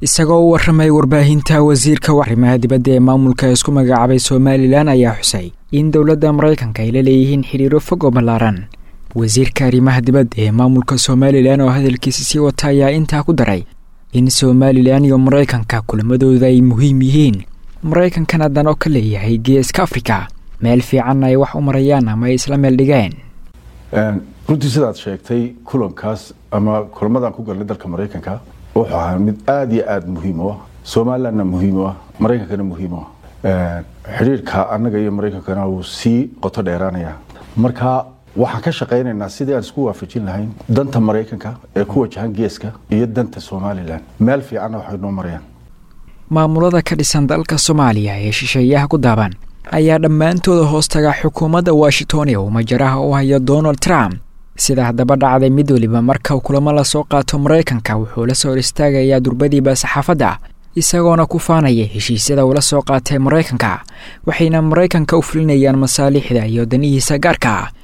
isagoo u warramay warbaahinta wasiirka arrimaha dibadda ee maamulka isku magacaabay somalilan ayaa xusay in dowladda maraykanka ay la leeyihiin xidhiiro fog oo ballaaran wasiirka arrimaha dibadda ee maamulka somalilan oo hadalkiisa sii wata ayaa intaa ku daray in somalilan iyo maraykanka kulamadooda ay muhiim yihiin maraykankan hadan oo ka leeyahay geeska afrika meel fiicanna ay wax u marayaan ama ay isla meel dhigeen runtii sidaad sheegtay kulankaas ama kulamadan ku galnay dalka maraykanka wuxuu ahaa mid aada iyo aada muhiim u ah somalilandna muhiim u ah maraykankana muhiim u ah xidhiirka annaga iyo maraykankana wuu sii qoto dheeraanaya marka waxaan ka shaqaynaynaa sidii aan isku waafajin lahayn danta maraykanka ee ku wajahan geeska iyo danta somalilan meel fiicanna waxay noo marayaan maamulada ka dhisan dalka soomaaliya ee shisheeyaha ku daaban ayaa dhammaantooda hoostaga xukuumadda washington ee uu majaraha u hayo donald trump sida haddaba dhacday mid weliba marka kulamo lasoo qaato maraykanka wuxuu la soo hor istaagayaa durbadiiba saxaafadda isagoona ku faanaya heshiisyada uu la soo qaatay maraykanka waxayna maraykanka u fulinayaan masaalixda iyo danihiisa gaarka